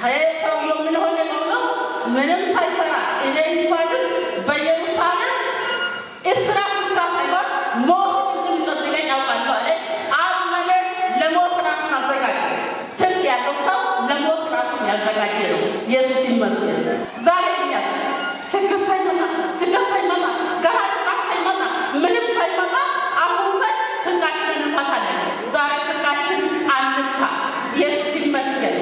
ሰውየው ምን ሆነ ጳውሎስ ምንም ሳይፈራ እኔ እንኳንስ በኢየሩሳሌም እስራት ብቻ ሳይሆን ሞት እንደሚጠብቀኝ ያውቃለሁ አለ። አመነ። ለሞት ራሱን አዘጋጀ። ትልቅ ያለው ሰው ለሞት ራሱን ያዘጋጀ ነው። ኢየሱስ ይመስገን። ዛሬ እኛስ ችግር ሳይመጣ ስደት ሳይመጣ ገና እስራት ሳይመጣ ምንም ሳይመጣ አሁን ላይ ትጥቃችንን እንፈታለን። ዛሬ ትጥቃችን አንፍታ። ኢየሱስ ይመስገን።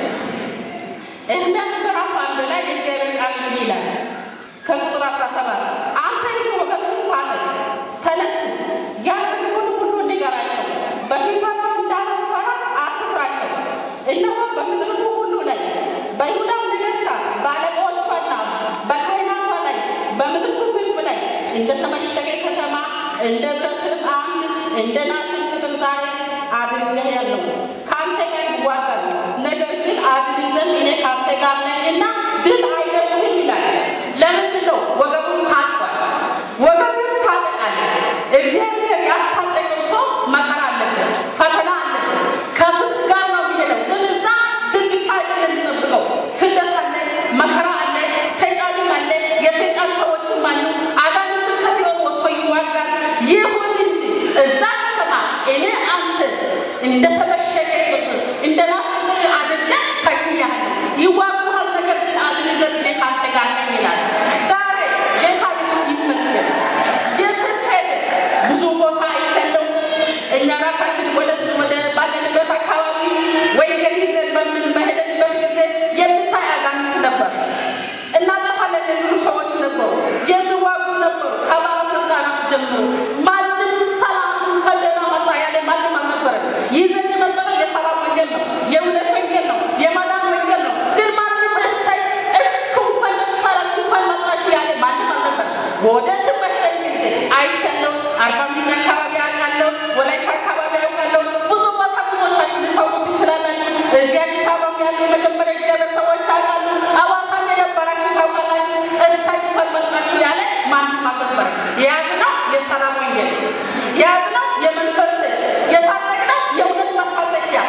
ኤርምያስ ምዕራፍ አንድ ላይ የእግዚአብሔር ቃል እንዲህ ይላል ከቁጥር 17 አንተ ግን ወገብህን ታጠቅ፣ ተነስ፣ ያዘዝኩህን ሁሉ ንገራቸው፣ በፊታቸው እንዳላስፈራ አትፍራቸው። እነሆ በምድሪቱ ሁሉ ላይ በይሁዳም ነገሥታት በአለቆቿና በካህናቷ ላይ በምድሪቱ ሕዝብ ላይ እንደተመሸገ ከተማ እንደ ብረትም አምድ እንደ ናስም ቅጥር ዛሬ አድርጌሃለሁ። ከአንተ ጋር ይዋጋሉ፣ ነገር ግን አድን ዘንድ እኔ ከአንተ ጋር ነኝና ድል አይነሱህም ይላል። ለምንድን ነው? ወገቡን ታጥቋል። ወገቡን ታጠቃለህ። እግዚአብሔር ያስታጠቀው ሰው መከራ አለበት፣ ፈተና አለበት። ከትል ጋር ነው የሚሄደው። ግን እዛ ድል ብቻ አይደለም የሚጠብቀው። ስደት አለ፣ መከራ አለ፣ ሰይጣንም አለ፣ የሰይጣን ሰዎችም አሉ። አጋንንትን ከሲኦል ወጥቶ ይዋጋል። ይሁን እንጂ እዛ ከተማ እኔ አንተ እንደተመሸገ ቅጥር እንደ ናስ ቅጥር አድርገህ ተክያለሁ። ይዋጉሃል፣ ነገር ግን አድን ዘንድ እኔ ከአንተ ጋር ነኝ ይላል። ዛሬ ጌታ ኢየሱስ ይመስገን። የትም ሄደ ብዙ ቦታ አይቻለሁ። እኛ ራሳችን ወደዚህ ወደ ባለንበት አካባቢ ወንጌል ይዘን በምን በሄደንበት ጊዜ የምታይ አጋንንት ነበር። እናጠፋለን የሚሉ ሰዎች ነበሩ፣ የሚዋጉ ነበሩ። ከባለስልጣናት ጀምሮ ማንም ሰላም ከደህና መጣ ያለ ማንም አልነበረም። ይዘን የመጣነው የሰላም ወንጌል ነው፣ የእውነት ወንጌል ነው፣ የማዳን ወንጌል ነው። ግን ማንም እሰይ እሹ እንኳን መሰረት እንኳን መጣችሁ ያለ ማንም አልነበረም። ወደትም በሄደን ጊዜ አይቻለሁ። አርባ ምንጭ አካባቢ አውቃለሁ፣ ወላይታ አካባቢ አውቃለሁ። ብዙ ቦታ ብዙዎቻችሁ ልታውቁ ትችላላችሁ። እዚህ አዲስ አበባ ያሉ መጀመሪያ እግዚአብሔር ሰዎች አውቃሉ። አዋሳም የነበራችሁ ታውቃላችሁ። እሳይ እንኳን መጣችሁ ያለ ማንም አልነበረም። የያዝነው የሰላም ወንጌል የያዝነው የመንፈስ የታጠቅነው የእውነት መታጠቂያ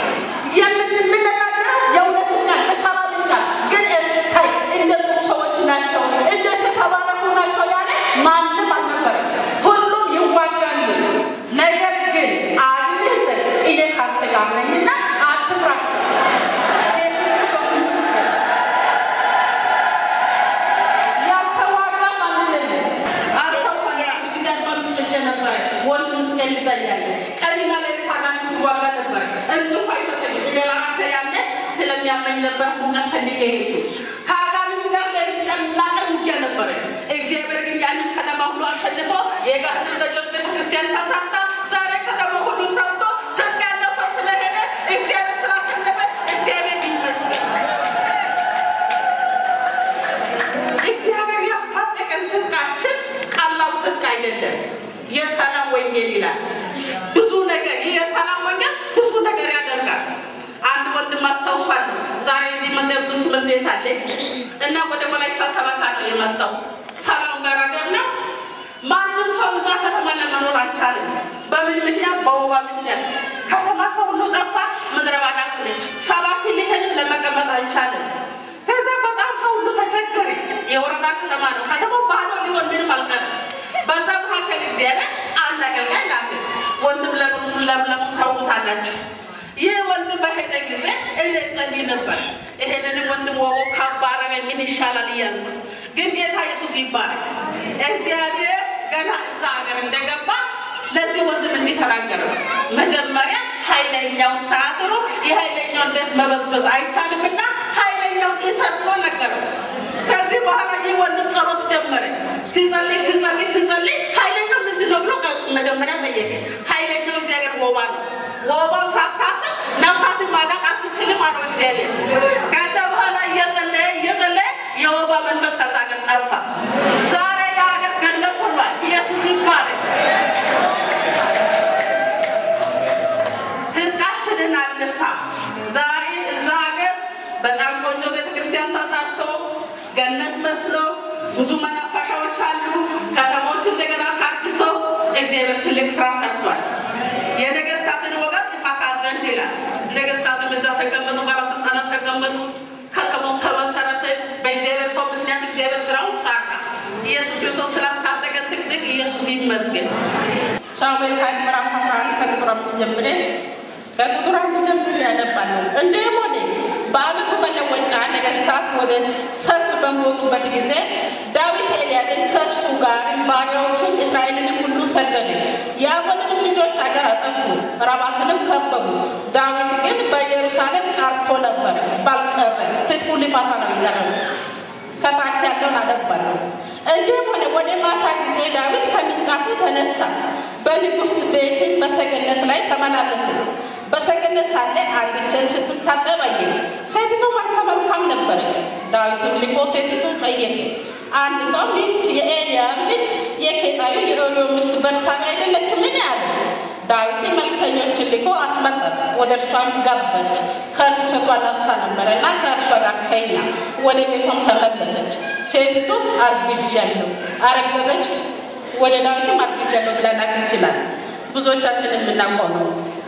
የምንናገረው የእውነትን ቃል የሰላምን ቃል ግን እሳይ እንደ ጥሩ ሰዎች ናቸው፣ እንዴት የተባረኩ ናቸው ያለ ማንም አልነበረም። ሁሉም ይዋጋሉ። ነገር ግን አድንህ ዘንድ እኔ ካንተ ጋር ነኝና አትፍራቸው። ኢየሱስ ክርስቶስ ይመስገን። ያልተዋጋ ማንም የለም። አስታውሳለሁ አንድ ጊዜ አርባ ምንጭ ሄጄ ነበረ። ወንድ ምስገን ይዛኛለ ቀንና ሌሊት አጋንንት ይዋጋ ነበረ። እንቅልፍ አይሰጠኝም። እኔ ራሴ ያለ ስለሚያመኝ ነበር ቡና ፈልጌ ሄድኩ። ከአጋንንት ጋር ሌሊት ቀንና ቀን ውጊያ ነበረ። እግዚአብሔር ግን ያንን ከተማ ሁሉ አሸንፎ የጋትን ደጆች ቤተክርስቲያን ተሳታ። ዛሬ ከተማ ሁሉ ሰምቶ ትጥቅ ያለው ሰው ስለሄደ እግዚአብሔር ስላሸነፈ እግዚአብሔር ይመስገን። እግዚአብሔር ያስታጠቀን ትጥቃችን ቀላል ትጥቅ አይደለም። የሰላም ወንጌል ይላል። ብዙ ነገር ይህ የሰላም ወንጌል ብዙ ነገር ያደርጋል። አንድ ወንድም አስታውሳለሁ። ዛሬ እዚህ መዘብ ውስጥ ትምህርት ቤት አለ እና ወደ ወላይታ ሰበካ ነው የመጣው። ሰላም ገራገር ነው። ማንም ሰው እዛ ከተማ ለመኖር አልቻለም። በምን ምክንያት? በወባ ምክንያት ከተማ ሰው ሁሉ ጠፋ። ምድረ ባዳ ሆነች። ሰባት ሊሄድ ለመቀመጥ አልቻለም። ከዛ በጣም ሰው ሁሉ ተቸገረ። የወረዳ ከተማ ነው። ከተማው ባዶ ሊሆን ምንም አልቀረም። በዛ መካከል እግዚአብሔር አንድ አገልጋይ ላከ። ወንድም ለምለሙ ታውቁታላችሁ። ይህ ወንድም በሄደ ጊዜ እኔ ጸልይ ነበር። ይሄንንም ወንድም ወቦ ካባረረ ምን ይሻላል እያልኩ ግን ጌታ ኢየሱስ ይባረክ። እግዚአብሔር ገና እዛ ሀገር እንደገባ ለዚህ ወንድም እንዲህ ተናገረው። መጀመሪያ ኃይለኛውን ሳያስሩ የኃይለኛውን ቤት መበዝበዝ አይቻልምና ኃይለኛውን ይሰር ብሎ ነገረው። ከዚህ በኋላ ይህ ወንድም ጸሎት ጀመረ። ሲጸልይ ሲጸልይ ሲጸልይ ኃይለኛው ምንድን ነው ብሎ መጀመሪያ ጠየቀ። ኃይለኛው እግዚአብሔር ወባ ነው። ወባው ሳታስብ ነፍሳትን ማዳን አትችልም አለው እግዚአብሔር። ከዛ በኋላ እየጸለየ እየጸለየ የወባ መንፈስ ከዛ ሀገር ጠፋ። ዛሬ የሀገር ገነት ሆኗል። ኢየሱስ ይባረክ። ህዝቃችንን አንፍታ። ዛሬ እዛ ሀገር በጣም ቆንጆ ቤተክርስቲያን ተሰርቶ ገነት መስሎ ብዙ መናፈሻዎች አሉ። ከተሞች እንደገና ታድሰው እግዚአብሔር ትልቅ ስራ ሰርቷል። የነገስታትን ወገብ ይፋታ ዘንድ ይላል። ነገስታትም እዛ ተቀመጡ፣ ባለስልጣናት ተቀመጡ። ከሞት ከመሰረተ በእግዚአብሔር ሰው ምክንያት እግዚአብሔር ስራውን ሰራ። ኢየሱስ ክርስቶስ ስላስታጠቀን ጥቅጥቅ ኢየሱስ ይመስገን። ሳሙኤል ሀያ ምዕራፍ 11 ከቁጥር አምስት ጀምሬ ከቁጥር አንድ ጀምሬ ያነባለሁ። እንዲህም ሆነ በዓመቱ መለወጫ ነገሥታት ወደ ሰልፍ በሚወጡበት ጊዜ ዳዊት ኤልያብን ከእርሱ ጋር ባሪያዎቹን እስራኤልንም ሁሉ ሰደደ። የአሞንንም ልጆች አገር አጠፉ፣ ረባትንም ከበቡ። ዳዊት ግን በኢየሩሳሌም ቀርቶ ነበር፣ ባልቀረ ትጥቁ ሊፈታ ነው የሚቀረው። ከታች ያለውን አነባለሁ። እንዲህም ሆነ ወደ ማታ ጊዜ ዳዊት ከምንጣፉ ተነሳ፣ በንጉሥ ቤትም በሰገነት ላይ ተመላለሰ። በሰገነት ሳለ አንዲት ሴት ስትታጠብ አየ። ሴቲቱ መልከ መልካም ነበረች። ዳዊትም ልኮ ሴቲቱ ጠየቀ። አንድ ሰው ይህች የኤልያብ ልጅ የኬጣዩ የኦርዮ ሚስት በርሳቤ አይደለችምን? አለ። ዳዊትም መልክተኞችን ልኮ አስመጣት። ወደ እርሷም ገባች። ከርኩሰቷ ላስታ ነበረና ከእርሷ ጋር ተኛ። ወደ ቤቷም ተመለሰች። ሴቲቱ አርግዣለሁ አረገዘች። ወደ ዳዊትም አርግዣለሁ ብላ ላክ ይችላል። ብዙዎቻችን የምናውቀው ነው።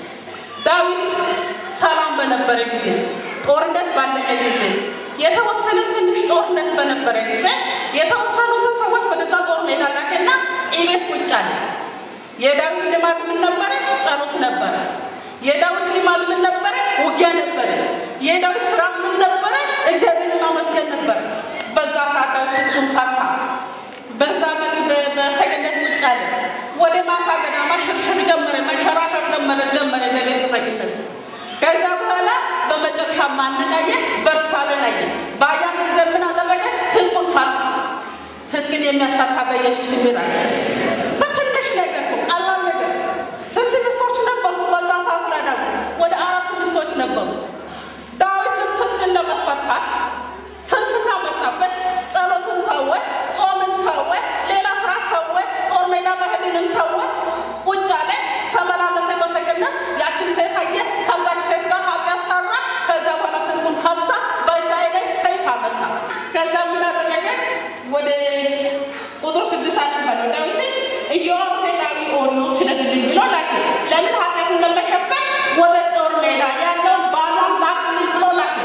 ዳዊት ሰላም በነበረ ጊዜ፣ ጦርነት ባለቀ ጊዜ፣ የተወሰነ ትንሽ ጦርነት በነበረ ጊዜ የተወሰኑትን ሰዎች ወደዛ ጦር ሜዳ ላከና ቤት ቁጭ አለ። የዳዊት ልማድ ምን ነበረ? ጸሎት ነበረ። የዳዊት ልማድ ምን ነበረ? ውጊያ ነበረ። የዳዊት ስራ ምን ነበረ? እግዚአብሔርን ማመስገን ነበረ። በዛ ሰዓት ዳዊት ትጥቁን ፈታ። በዛ በሰገነት ቁጭ አለ። ወደ ማታ ገዳማ ሽርሽር ጀመረ፣ መንሸራሸር ጀመረ ጀመረ በቤተ ሰገነት። ከዛ በኋላ በመጨረሻ ማንን አየ? በርሳቤን አየ። በአያት ጊዜ ምን አደረገ? ትጥቁን ፈታ። ትጥቅን የሚያስፈታ በኢየሱስ ይምራል። በትንሽ ነገር እኮ ቀላል ነገር። ስንት ሚስቶች ነበሩ በዛ ሰዓት ላይ? ዳዊት ወደ አራት ሚስቶች ነበሩት። ዳዊትን ትጥቅን ለማስፈታት ስንፍና መጣበት። ጸሎትን ተወ፣ ጾምን ተወ፣ ሌላ ስራ ተወ፣ ጦር ሜዳ መሄድንም ተወ። ቁጭ አለ፣ ተመላለሰ በሰገነት። ያችን ሴት አየ፣ ከዛች ሴት ጋር ኃጢአት ሰራ። ከዛ በኋላ ትጥቁን ፈታ፣ በእስራኤል ላይ ሰይፍ አመጣ። ከዛ ምን አደረገ? ወደ ቁጥር ስድስት አነበለው ዳዊት ኢዮአብ ኬጣዊ ኦርዮ ስደድልኝ ብሎ ላከ። ለምን ኃጢአቱን ለመሸፈን ወደ ጦር ሜዳ ያለውን ባሏን ላክልኝ ብሎ ላከ።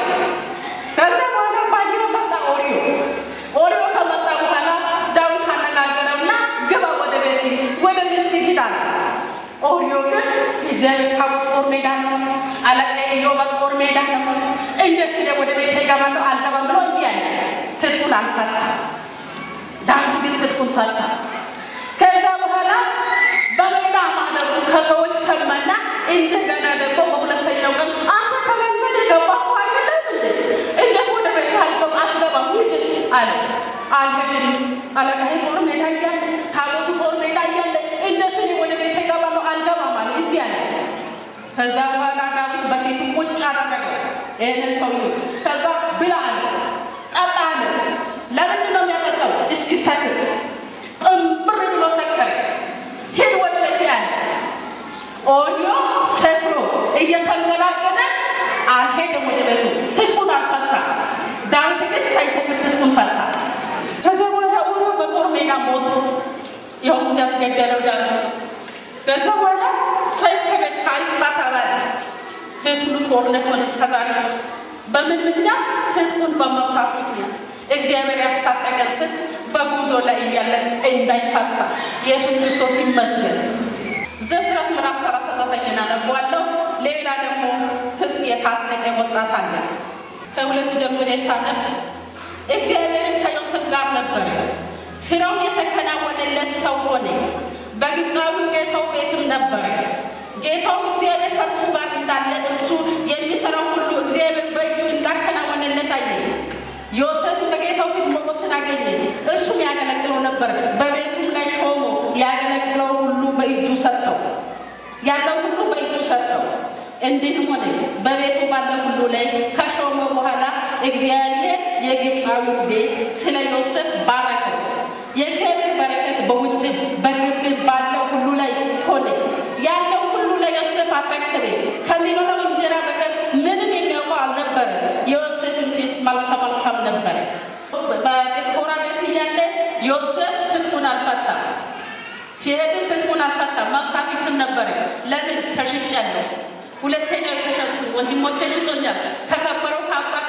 ከዛ በኋላ ባየው መጣ ኦርዮ። ኦርዮ ከመጣ በኋላ ዳዊት አነጋገረውና ግባ ወደ ቤት ወደ ሚስት ሂድ አለ። ኦርዮ ግን እግዚአብሔር ታቦት ጦር ሜዳ ነው፣ አለቃ ኢዮብ ጦር ሜዳ ነው፣ እንዴት እኔ ወደ ቤት ይገባለሁ አልገባም ብሎ እንዲህ አለ። ትጥቁን አልፈታ። ዳዊት ግን ትጥቁን ፈታ። ከዛ በኋላ በሜዳ ማደሩ ከሰዎች ሰማና እንደገና ደግሞ በሁለተኛው ቀን አንተ ከመንገድ የገባ ሰው አይደለም እንዴ? እንዴት ወደ ቤት አልገባ አትገባም? ሂድ አለ። አልሄድም አለቃዬ ጦር ሜዳ እያለ ታቦቱ ጦር ሜዳ እያለ እንዴት እኔ ወደ ቤት እገባለሁ አልገባም አለ። እንቢ አለ። ከዛ በኋላ ዳዊት በፊቱ ቁጭ አደረገው ይህንን ሰው ከዛ ብላ አለ፣ ጠጣ አለ። ለምንድን ነው የሚያጠጣው? እስኪ ሰክር ጥንብር ብሎ ሰከረ። ሂድ ወደ ቤት ያለ ኦርዮ ሰክሮ እየተንገላገደ አልሄደም ወደ ቤቱ። ትጥቁን አልፈታ። ዳዊት ግን ሳይሰክር ትጥቁን ፈታ። ከዚያ በኋላ ኦርዮ በጦር ሜዳ ሞቱ። ይኸው እንዳስገደለው ዳዊት። ከዛ በኋላ ሰይፍ ከቤት አይጥፋ ተባለ። ቤት ሁሉ ጦርነት ሆነ እስከዛሬ ድረስ። በምን ምክንያት? ትጥቁን በመፍታት ምክንያት እግዚአብሔር ያስታጠቀን ትጥቅ በጉዞ ላይ እያለ እንዳይፈታ ኢየሱስ ክርስቶስ ይመስገን። ዘፍጥረት ምዕራፍ ሰላሳ ዘጠኝን አነበዋለሁ። ሌላ ደግሞ ትጥቅ የታጠቀ ወጣት አለ። ከሁለት ጀምሬ ሳነብ እግዚአብሔርን ከዮሴፍ ጋር ነበረ። ስራው የተከናወነለት ሰው ሆነ። በግብፃዊ ጌታው ቤትም ነበረ። ጌታውም እግዚአብሔር ከእርሱ ጋር እንዳለ እርሱ የሚሰራው ሁሉ እግዚአብሔር በእጁ እንዳከናወነለት አየ። ዮሴፍ በጌታው ፊት ሞገስን አገኘ። እርሱም ያገለግለው ነበር። በቤቱም ላይ ሾሞ ያገለግለው ሁሉ በእጁ ሰጠው፣ ያለው ሁሉ በእጁ ሰጠው። እንዲህም ሆነ በቤቱ ባለ ሁሉ ላይ ከሾመው በኋላ እግዚአብሔር የግብፃዊ ቤት ስለ ዮሴፍ ባረከው። የእግዚአብሔር በረከት በውጭ በግቢ ባለው ሁሉ ላይ ሆነ። ያለው ሁሉ ለዮሴፍ አስረከበ። ከሚበላው እንጀራ በቀር ምንም የሚያውቀው አልነበረ። የዮሴፍን ፊት መልከ መልካም ነበረ። በጴጥፎራ ቤት እያለ ዮሴፍ ትጥቁን አልፈታም። ሲሄድም ትጥቁን አልፈታም። መፍታት ይችል ነበረ። ለምን? ተሽጫለሁ። ሁለተኛው የተሸጡ ወንድሞቼ ሽጦኛል። ከከበረው ከአባቴ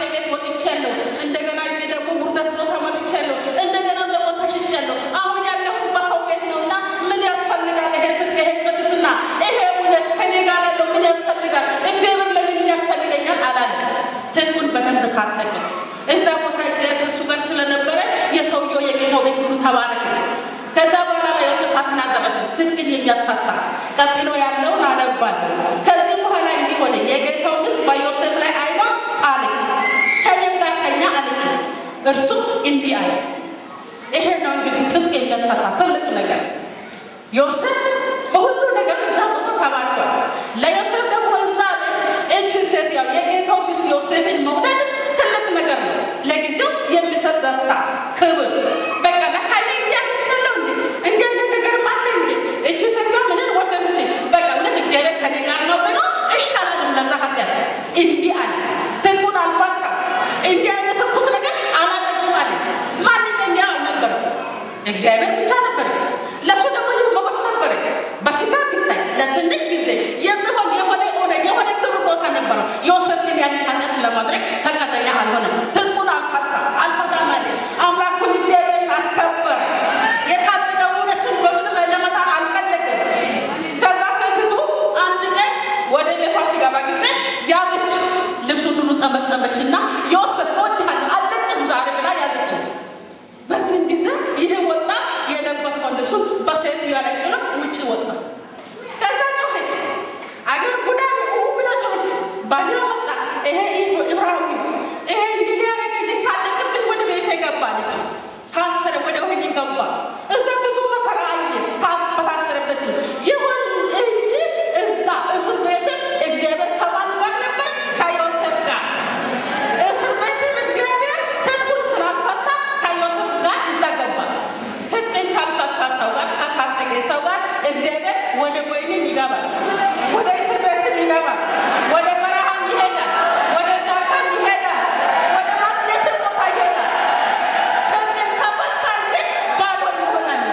ቤት ወጥቻለሁ። እንደገና እዚህ ደግሞ ውርደት ቦታ ወጥቻለሁ። እንደገና ደግሞ ተሽቻለሁ። አሁን ያለሁት በሰው ቤት ነው እና ምን ያስፈልጋል? ይሄ ትጥቅ፣ ይሄ ቅድስና፣ ይሄ እውነት ከኔ ጋር ያለው ምን ያስፈልጋል? እግዚአብሔር ለኔ ምን ያስፈልገኛል አላለ። ትጥቁን በደንብ ታጠቀ። እዛ ቦታ እግዚአብሔር ከእሱ ጋር ስለነበረ የሰውየው የጌታው ቤት ሁሉ ተባረከ። ከዛ በኋላ ላይ ዮሴፍ ፈተና ደረሰ፣ ትጥቅን የሚያስፈታ ቀጥሎ ያለውን አነባለሁ። ከዚህ በኋላ እንዲህ ሆነ፣ የጌታው ሚስት በዮሴፍ ላይ ዓይኗን ጣለች፣ ከእኔም ጋር ተኛ አለችው። እርሱም እንዲህ አለ። ይሄ ነው እንግዲህ ትጥቅ የሚያስፈታ ትልቅ ነገር። ዮሴፍ በሁሉ ነገር እዛ ቦታ ተባርኳል። ለዮሴፍ ደግሞ እዛ ቤት እቺ ሴት ያው የጌታው ሚስት ዮሴፍን መውደድ ትልቅ ነገር ነው። ለጊዜው የሚሰጥ ደስታ፣ ክብር በቃ ለካይኔ እንዲህ አግኝቻለሁ እንዴ እንዲህ አይነት ነገር ማለ እንዴ እቺ ሴትዮ ምንን ወደደች? በቃ እውነት እግዚአብሔር ከኔ ጋር ነው ብሎ ይሻላልም ለዛ ኃጢአት እንዲህ አለ። ትጥቁን አልፋታም። እንዲህ አይነት ርኩስ ነገር አላደርግም አለ። ማንም የሚያ ነበረ እግዚአብሔር ብቻ ነበረ። ለእሱ ደግሞ ይህ ሞገስ ነበረ። በስጋ ቢታይ ለትንሽ ጊዜ የሚሆን የሆነ ሆነ የሆነ ክብር ቦታ ነበረው። ዮሴፍ ግን ያንን ኃጢአት ለማድረግ ፈቃደኛ አልሆነም። ትጥቁን አልፈታም አልፈታም አለ። አምላኩን እግዚአብሔር አስከበረ። የታጠቀው እውነትን በምድር ላይ ለመጣል አልፈለገም። ከዛ ሴትቱ አንድ ቀን ወደ ቤቷ ሲገባ ጊዜ ያዘች፣ ልብሱን ሁሉ ጠመጠመችና ዮሴፍ እወድሃለሁ አልለቅም ዛሬ ብላ ያዘችው። በዚህም ጊዜ ይህ ወጣ የለበሰውን ልብሱን በሴትዮዋ ላይ ጥሎ ውጭ ወጣ። ከዛ ጮኸች፣ አገር ጉዳይ ብላ ጮኸች። ባልዋ ወጣ፣ ይሄ ዕብራዊ ይሄ እንዲህ ሊያደርግ ሊሳለቅብን ወደ ቤቴ ገባ አለች። ታሰረ፣ ወደ ወህኒ ገባ። እዛ ብዙ መከራ አየ። በታሰረበት ይሁን እንጂ እዛ እስር ቤትም እግዚአብሔር ከማን ጋር ነበር? ከዮሴፍ ጋር። እስር ቤትም እግዚአብሔር ትጥቁን ስላልፈታ ከዮሴፍ ጋር እዛ ገባ። ትጥቅን ካልፈታ ሰው ጋር ከታጠቀ ሰው ጋር እግዚአብሔር ወደ ወይንም ይገባል፣ ወደ እስር ቤትም ይገባል፣ ወደ በረሃም ይሄዳል፣ ወደ ጫካም ይሄዳል፣ ወደ ማጥየትም ቦታ ይሄዳል። ትጥቅን ከፈታን ግን ባዶ ይሆናል።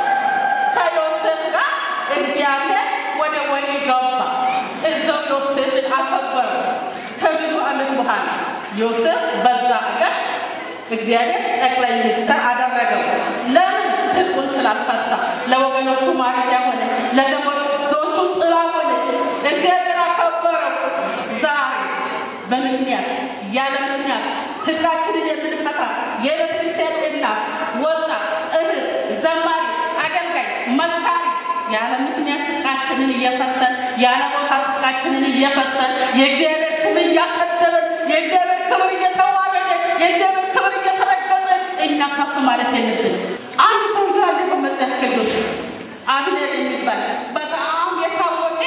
ከዮሴፍ ጋር እግዚአብሔር ወደ ወይኒ ገባ። እዛው ዮሴፍን አከበረ። ከብዙ ዓመት በኋላ ዮሴፍ በዛ አገር እግዚአብሔር ጠቅላይ ሚኒስትር አደረገው። ለምን? ትጥቁን ስላልፈታ ለወገኖቹ ማረፊያ ሆነ፣ ለዘመዶቹ ጥላ ሆነ። እግዚአብሔር አከበረው። ዛሬ በምክንያት ያለ ምክንያት ትጥቃችንን የምንፈታ የቤተ ክርስቲያን እናት፣ ወጣት፣ እህት፣ ዘማሪ፣ አገልጋይ፣ መስካሪ ያለ ምክንያት ትጥቃችንን እየፈተን ያለ ቦታ ትጥቃችንን እየፈተን የእግዚአብሔር ስም እያሰደበን የእግዚአብሔር ክብር እየተዋረደ የእግዚአብሔር ክብር እየተረገጠ እኛ ከፍ ማለት የለብን። አንድ ሰው ያለ በመጽሐፍ ቅዱስ አብኔር የሚባል በጣም የታወቀ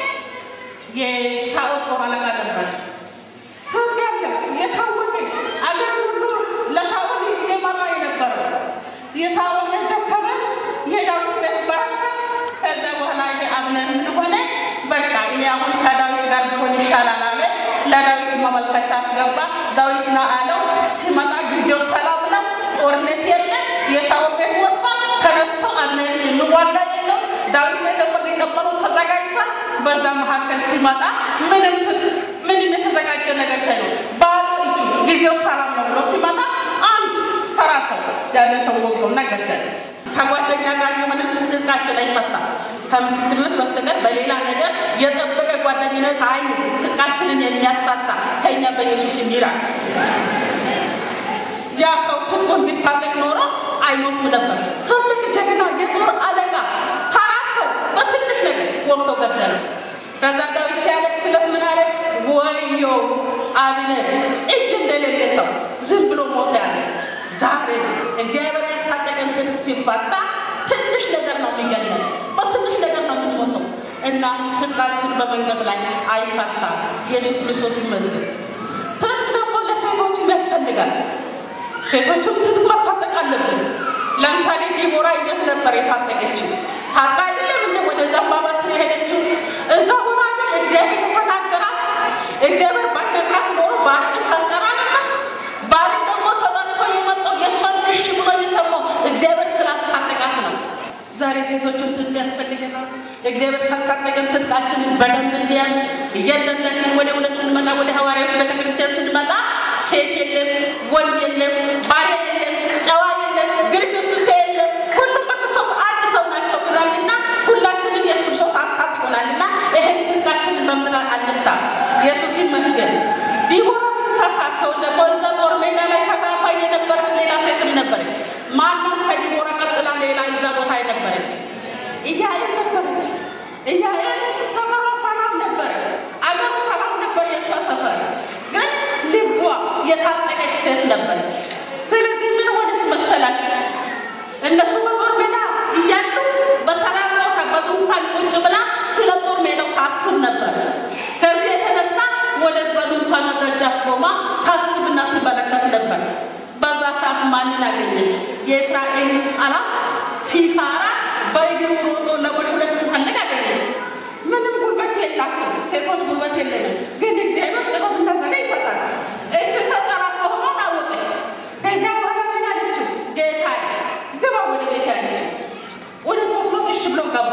የሳኦል ጦር አለቃ ነበር። ትጥቅ ያለው የታወቀ አገር ሁሉ ለሳኦል እየመራ የነበረው የሳኦል ደከመ፣ የዳዊት ቤት በረከ። ከዛ በኋላ ይሄ አብነር እንደሆነ በቃ እኔ አሁን ከዳዊት ጋር ቢሆን ይሻላል አለ። ለዳዊት መመልከቻ አስገባ። ዳዊት ና አለው። ሲመጣ ጊዜው ሰላም ነው፣ ጦርነት የለም። የሳኦል ቤት ወጣ ተነስቶ አብነርን የሚዋጋ የለው። ዳዊት ላይ ደግሞ ሊቀበሉ ተዘጋጅቷል። በዛ መካከል ሲመጣ ምንም ትጥቅ ምንም የተዘጋጀ ነገር ሳይኖር ባዶ እጁ ጊዜው ሰላም ነው ብሎ ሲመጣ አንድ ተራ ሰው ያለ ሰው ወገውና ገደለ። ከጓደኛ ጋር የሆነ ትጥቃችን አይፈታ ከምስክርነት በስተቀር በሌላ ነገር የጠበቀ ጓደኝነት አይኑ ትጥቃችንን የሚያስፈታ ከእኛ በኢየሱስ የሚራል ያ ሰው ትጥቁን ቢታጠቅ ኖሮ አይሞትም ነበር። ትልቅ ጀግና የጦር አለቃ ተራ ሰው በትንሽ ነገር ወቅቶ ገደለ። ከዛ ዳዊት ሲያለቅስለት ምን አለ? ወዮ አብነር እጅ እንደሌለ ሰው ዝም ብሎ ሞተ ያለ። ዛሬ እግዚአብሔር ያስታጠቀን ትጥቅ ሲፈታ ትንሽ ነገር ነው የሚገለን፣ በትንሽ ነገር ነው የምትሞተው እና ትጥቃችን በመንገድ ላይ አይፈታም። ኢየሱስ ክርስቶስ ይመስገን። ትጥቅ ደግሞ ለሴቶችም ያስፈልጋል። ሴቶችም ትጥቅ መታጠቅ አለብን። ለምሳሌ ዲቦራ እንዴት ነበር የታጠቀችው? ታጥቃ አይደለም እንደ ወደ ዘንባባ ስር የሄደችው እዛ ሆና አይደል እግዚአብሔር የተናገራት። እግዚአብሔር ባይነግራት ኖሮ ባርቅን ታስጠራ ነበር። ባርቅ ደግሞ ተጠርቶ የመጣው የእሷን እሺ ብሎ የሰማው እግዚአብሔር ስላስታጠቃት ነው። ዛሬ ሴቶችን ትጥቅ ያስፈልገናል። እግዚአብሔር ካስታጠቀን ትጥቃችንን በደንብ እንዲያዝ እያንዳንዳችን ወደ እውነት ስንመጣ ወደ ሐዋርያት ቤተክርስቲያን ስንመጣ ሴት የለም፣ ወንድ የለም፣ ባሪያ የለም፣ ጨዋ የለም፣ ግርግስኩሴ የለም፣ ሁሉም በክርስቶስ አንድ ሰው ናቸው ብሏልና ሁላችንም ኢየሱስ ክርስቶስ አስታት ይሆናልና ይህን ትጥቃችንን በምድር አንፍታ። ኢየሱስ ይመስገን። ዲቦራ ብቻ ሳትሆን ደግሞ እዛ ጦር ሜዳ ላይ ተካፋይ የነበረች ሌላ ሴትም ነበረች። ማናት? ከዲቦራ ቀጥላ ሌላ እዛ ቦታ የነበረች ኢያኤል ነበረች። ኢያኤል ሰፈሯ ሰላም ነበረ፣ አገሩ ሰላም ነበር። የእሷ ሰፈር ግን ልቧ የታጠቀች ሴት ነበረች። ስለዚህ ምን ሆነች መሰላችሁ? እነሱ በጦር ሜዳ እያሉ በሰላም ቦታ በድንኳን ቁጭ ብላ ስለ ጦር ሜዳው ታስብ ነበር። ከዚህ የተነሳ ወደ በድንኳን ደጃፍ ቆማ ታስብና ትመለከት ነበር። በዛ ሰዓት ማንን አገኘች? የእስራኤል ጠላት ሲሳራ በእግሩ ሮጦ ለመሹለክ ሲፈልግ አገኘች። ምንም ጉልበት የላትም። ሴቶች ጉልበት የለንም፣ ግን እግዚአብሔር ጥበብና ዘዴ ይሰጣል። እች ሰጠራት መሆኗን አወቀች። ከዚያ በኋላ ምን አለችው? ጌታዬ ግባ ወደ ቤት ያለችው ወደ ተወስኖት እሺ ብሎ ገባ።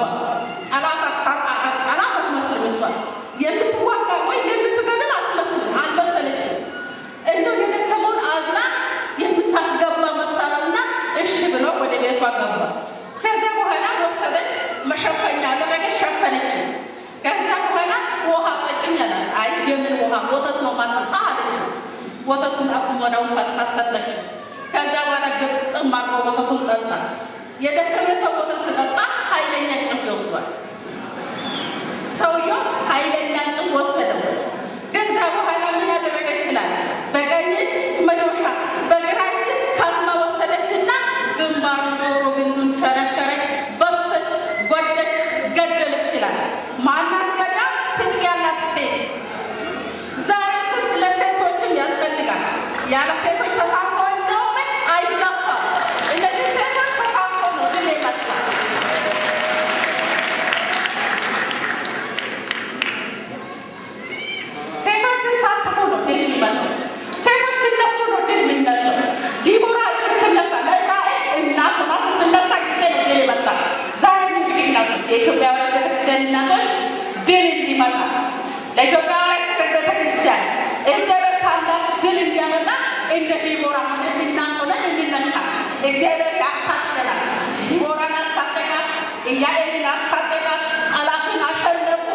ጠላት አትመስልም እሷ የምትዋጋ ወይም የምትገድል አትመስልም፣ አልመሰለችም። እንደው የደከመውን አዝና የምታስገባ መሳለውና እሺ ብሎ ወደ ቤቷ ገባ። ከዚያ በኋላ ወሰደች፣ መሸፈኛ አደረገች፣ ሸፈነችው። ከዚያ በኋላ ውሃ ጠጭኝ አላት። አይ የምን ውሃ? ወተት ነው ማጠጣ አለችው። ወተቱን አቁሞዳውን ፈጥታ ሰጠችው። ከዚያ በኋላ ግጥም አድርጎ ወተቱን ጠጣ። የደከመ ሰው ወተት ስጠጣ ኃይለኛ እንቅልፍ ይወስዷል። ሰውየው ኃይለኛ እንቅልፍ ወሰደው። ከዚያ በኋላ ምን ያደረገ ይችላል? በቀኝ እጅ መዶሻ፣ በግራ እጅ ካስማ ወሰደችና ግንባሩን ጆሮ ግንዱን ቸረከረች፣ በሰች፣ ጎደች፣ ገደለች ይላል። ማናት ገዳ? ትጥቅ ያላት ሴት። ዛሬ ትጥቅ ለሴቶችም ያስፈልጋል። ያለ ሴቶች ተሳትፎ እንደውም አይገፋም። እነዚህ ሴቶች ተሳትፎ ነው ድል የመጣ ሴቶች ሲሳተፉ ነው ድል የሚመጣው። ሴቶች ሲነሱ ነው ድል የሚነሳው። ዲቦራ ስትነሳ ለእስራኤል እናት ሆና ስትነሳ ጊዜ ነው ድል የመጣ። ዛሬም እንግዲህ እናቶች የኢትዮጵያውያን ቤተክርስቲያን እናቶች ድል እንዲመጣ ለኢትዮጵያውያን ቤተክርስቲያን እግዚአብሔር ታላቅ ድል እንዲያመጣ እንደ ዲቦራ እናት ሆነን እንነሳ። እግዚአብሔር ያስታጥቀናል። ዲቦራን አስታጠቃት፣ ኢያኤልን አስታጠቃት፣ ጠላትን አሸነፉ።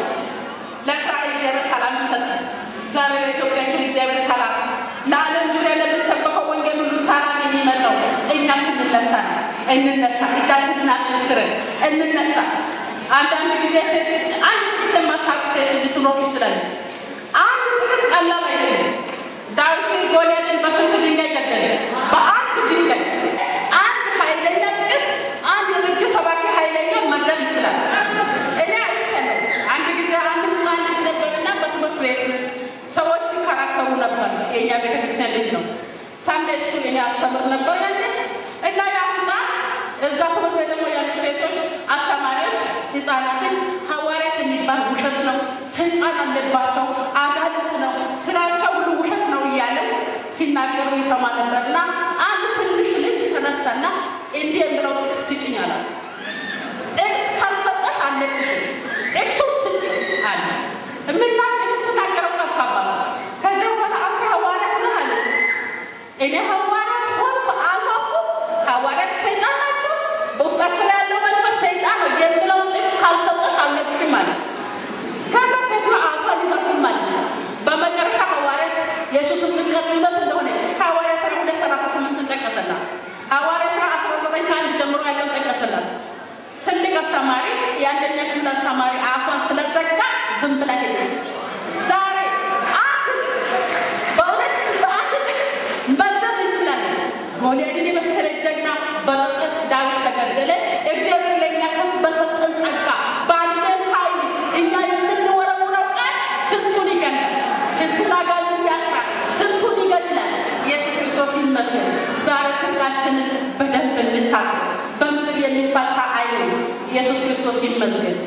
ለእስራኤል እግዚአብሔር ሰላም ይሰጣል። ዛሬ ለኢትዮጵያችን እግዚአብሔር ሰላም፣ ለዓለም ዙሪያ ለሚሰበከው ወንጌል ሁሉ ሰላም የሚመጣው እኛ ስንነሳ ነው። እንነሳ፣ እጃችንን አጠንክረን እንነሳ። አንዳንድ ጊዜ ሴት አንድ ጥቅስ የማታውቅ ሴት ልትኖር ትችላለች። አንድ ጥቅስ ቀላል አይደለም። ዳዊት ጎልያድን በስንት ድንጋይ ገደለ? በአንድ ድንጋይ። አንድ ኃይለኛ ጥቅስ አንድ የድርጅ ሰባኪ ኃይለኛ መግደል ይችላል። እኔ አይቻለሁ። አንድ ጊዜ አንድ ህፃን ልጅ ነበርና በትምህርት ቤት ሰዎች ሲከራከሩ ነበር። የእኛ ቤተክርስቲያን ልጅ ነው። ሳንዴይ ስኩል እኔ አስተምር ነበር ያኔ እና ያ ህፃን እዛ ትምህርት ቤት ደግሞ ያሉ ሴቶች አስተማሪዎች ህፃናትን ሐዋርያት የሚባል ውሸት ነው፣ ሰይጣን አለባቸው፣ አጋንንት ነው፣ ስራቸው ሁሉ ውሸት ነው እያለ ሲናገሩ ይሰማ ነበር እና አንድ ትንሽ ልጅ ተነሳና እንዲህ የሚለው ጥቅስ ስጭኝ አላት። ጥቅስ ካልሰጠሽ አለቅሽም፣ ጥቅሱ ስጭኝ አለ። የምና የምትናገረው ጠፋባት። ከዚያ በኋላ አንተ ሐዋርያት ነህ አለች። እኔ ሐዋርያት ሆንኩ አልሆንኩም፣ ሐዋርያት ሰይጣን ናቸው፣ በውስጣቸው ያለው መንፈስ ሰይጣን ነው የሚለውን ጥቅስ ካልሰጠሽ አለቅሽም አለ። ከዛ ሴት አፏን ይዛ ዝም አለች። በመጨረሻ ሐዋርያት የኢየሱስን ጥምቀት እውነት እንደሆነ ሐዋርያ ሥራ ሁለት ሰላሳ ስምንትን ጠቀሰላት። ሐዋርያ ሥራ አስራ ዘጠኝ ከአንድ ጀምሮ ያለውን ጠቀሰላት። ትልቅ አስተማሪ የአንደኛ ክፍል አስተማሪ አፏን ስለዘጋ ዝም ብላ ሄደች። ዛሬ አንድ ጥቅስ በእውነት በአንድ ጥቅስ መግደል እንችላለን። ጎልያድን የመሰለ ጀግና በጥቂት ዳዊት ከገደለ እግዚአብሔር ለእኛ ከስ በሰጠን ጸጋ ባለን ኃይል እኛ የምንወረውረው ቃል ስንቱን ይገላል፣ ስንቱን አጋንንት ያስራል፣ ስንቱን ይገድላል። ኢየሱስ ክርስቶስ ይመስገን። ዛሬ ትጥቃችንን በደንብ እንታል። በምድር የሚፈታ አይኑ ኢየሱስ ክርስቶስ ይመስገን።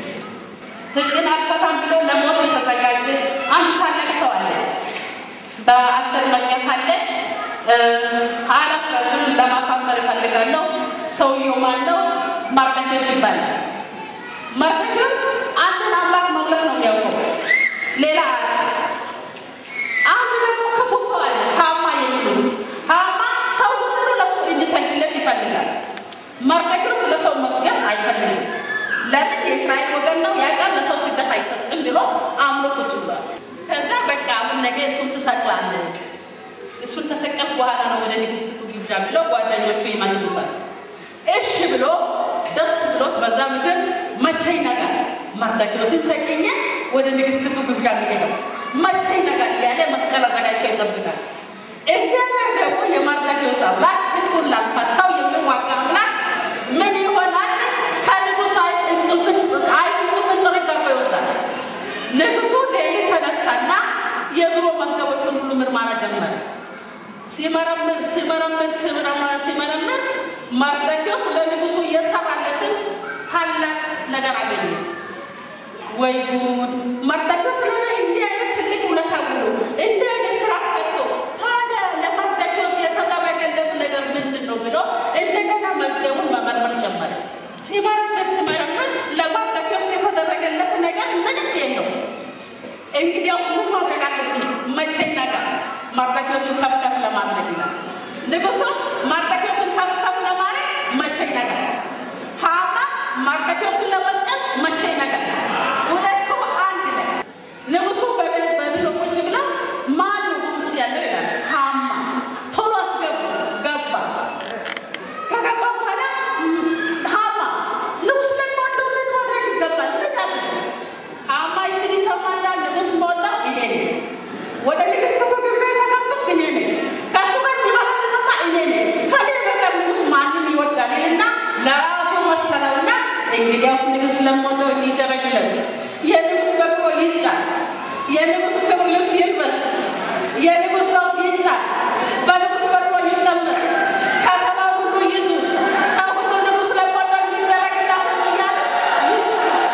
ትጥቅን አልፈታም ብሎ ለሞት የተዘጋጀ አንድ ታላቅ ሰው አለ። በአስር መጽሐፍ አለ። አላስረዝም ለማሳመር እፈልጋለሁ። ሰውየው ማነው? መርዶክዮስ ይባላል። መርዶክዮስ አንድን አምላክ መምለክ ነው የሚያውቀው፣ ሌላ አንድ ደግሞ ክፉ ሰው አለ። ጋር ብለው ጓደኞቹ ይመልሱታል። እሺ ብሎ ደስ ብሎት በዛ ምድር መቼ ይነጋል መርዶክዮስን ሰቅኜ ወደ ንግሥቲቱ ግብዣ የሚሄደው መቼ ይነጋል እያለ መስቀል አዘጋጅቶ ይጠብቃል። እግዚአብሔር ደግሞ የመርዶክዮስ አምላክ ትጥቁን ላልፈታው የሚዋጋ አምላክ ምን ይሆናል? ከንጉሥ አይ እንቅልፍን አይ እንቅልፍን ጥርግ አድርጎ ይወስዳል። ንጉሡ ሌሊት ተነሳና የድሮ መዝገቦቹን ሁሉ ምርመራ ጀመረ። ሲመረምር ሲመረምር ሲመረምር ሲመረምር መርዶክዮስ ለንጉሡ የሰራለትን ታላቅ ነገር አገኘ። ወይ ጉድ! መርዶክዮስ ለኔ እንዲህ አይነት ትልቅ ውለታ ውሎ እንዲህ አይነት ስራ ሰርቶ ታዲያ ለመርዶክዮስ የተደረገለት ነገር ምንድን ነው ብሎ እንደገና መዝገቡን መመርመር ጀመረ። ሲመረምር ሲመረምር ለመርዶክዮስ የተደረገለት ነገር ምንም የለው። እንግዲያውስ ምን ማድረግ አለብኝ? መቼ ነገር መርዶክዮስን ከፍ ከፍ ለማድረግ ይላል ንጉሡ። መርዶክዮስን ከፍ ከፍ ለማድረግ መቼ ነገር ሐማ መርዶክዮስን ለመስቀል መቼ ነገር ሁለቱ አንድ ላይ ንጉሡ በቢሮ ቁጭ ብላ ማን ነው ውጭ ያለው ይላል። ሐማ ቶሎ አስገቡ። ገባ። ከገባ በኋላ ሐማ ንጉሥ ለሚወደው ምን ማድረግ ይገባል? ምን ያድርግ? ሐማ ይችን ይሰማል። ንጉሥ ሞላ እኔ ነኝ። ወደ ንግሥቲቱ ግብዣ የተጋበዝኩ እኔ ነኝ። ከእሱ ጋር የሚበላ የሚጠጣ እኔ ነኝ። ከኔ በቀር ንጉሥ ማንን ይወዳል? ይልና ለራሱ መሰለውና እንግዲያውስ ንጉሥ ለምወደው እንዲደረግለት የንጉሥ በቅሎ ይጫን፣ የንጉሥ ክብር ልብስ ይልበስ፣ የንጉሥ ዘውድ ይጫን፣ በንጉሥ በቅሎ ይቀመጥ፣ ከተማ ሁሉ ይዙ፣ ሰው ሁሉ ንጉሥ ለምወደው እንዲደረግላት እያለ ይዙ።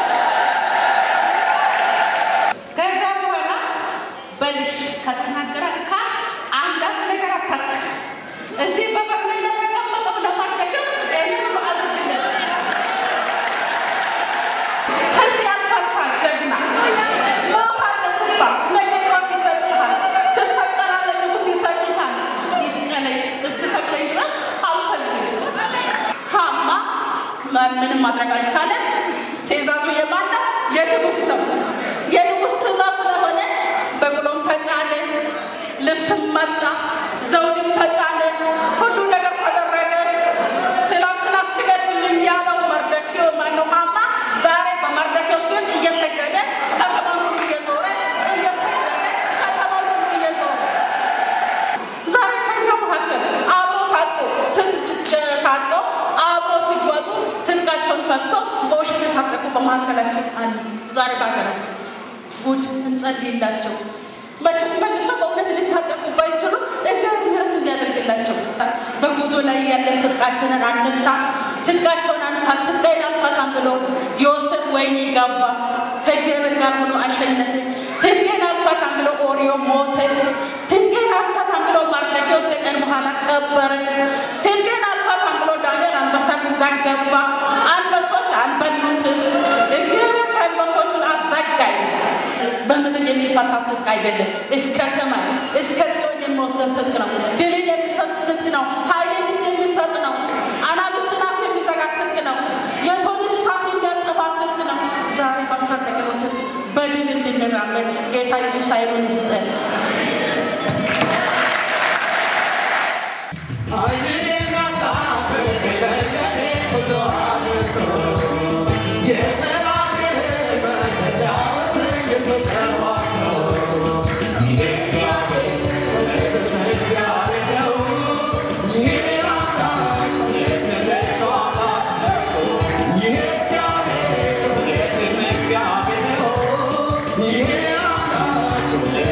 ከዛ በኋላ በልሽ ከተናገረ ካት አንዳች ነገር አታስብ። እዚህ በበር ላይ ለተቀመጠው ለመርዶክዮስ ይህን ሁሉ አድርግለት። ከዚህ ያልፋልካ ጀግና ሞት አለ ሲባል ነገ ጠዋት ይሰቅልሃል፣ ትሰቀላለህ፣ ንጉሥ ይሰቅልሃል። ይስቀለኝ እስክሰቅለኝ ድረስ አልሰግድም። ሐማ ምንም ማድረግ አልቻለም። ትእዛዙ የማን ነው? የንጉሥ ነው። የንጉሥ ትእዛዝ ስለሆነ በቅሎም ተጫነ፣ ልብስም መጣ፣ ዘውድም ተጫነ፣ ሁሉ ነገር ተደረገ። ትናንትና ስገድልኝ ያለው መርዶክዮስ ማነው? ሐማ ዛሬ በመርዶክዮስ ፊት እየሰገደ ከተማውን ሁሉ እየዞረ እየሰገደ ከተማውን ሁሉ እየዞረ ዛሬ ከኛ መካከል አብሮ ታጥቆ ትጥቅ ታጥቆ አብሮ ሲጓዙ ትጥቃቸውን ፈቶ በውሸት የታጠቁ በመካከላችን አሉ። ዛሬ በሀገራችን ጉድ እንጸልይላቸው። መቼስ መልሰው በእውነት ሊታጠቁ ባይችሉ እግዚአብሔር ምሕረት እንዲያደርግላቸው በጉዞ ላይ ያለን ትጥቃችንን አንፍታ፣ ትጥቃቸውን አንፋት፣ ትጥቃዬን አልፋታም ብሎ ዮሴፍ ወይኒ ገባ፣ ከእግዚአብሔር ጋር ሆኖ አሸነፈ። ትጥቄን አልፋታም ብሎ ኦርዮ ሞተ። ትጥቄን አልፋታም ብሎ መርዶክዮስ ከቀን በኋላ ቀበረ። ትጥቄን አልፋታም ብሎ ዳንኤል አንበሳ ጉድጓድ ገባ። አንበሶች አልበሉትም። እግዚአብሔር ከአንበሶቹን አፍ ዘጋኝ። በምድር የሚፈታ ትጥቅ አይደለም። እስከ ሰማይ እስከ ጽዮን የሚወስደን ትጥቅ ነው። ድልን የሚሰጥ ትጥቅ ነው። ኃይልን የሚሰጥ ነው። አናብስትን አፍ የሚዘጋ ትጥቅ ነው። የእቶንን እሳት የሚያጠፋ ትጥቅ ነው። ዛሬ ባስታጠቅነው ትጥቅ በድል እንድንራመድ ጌታ ኢየሱስ ኃይሉን ይስጠን። Yeah.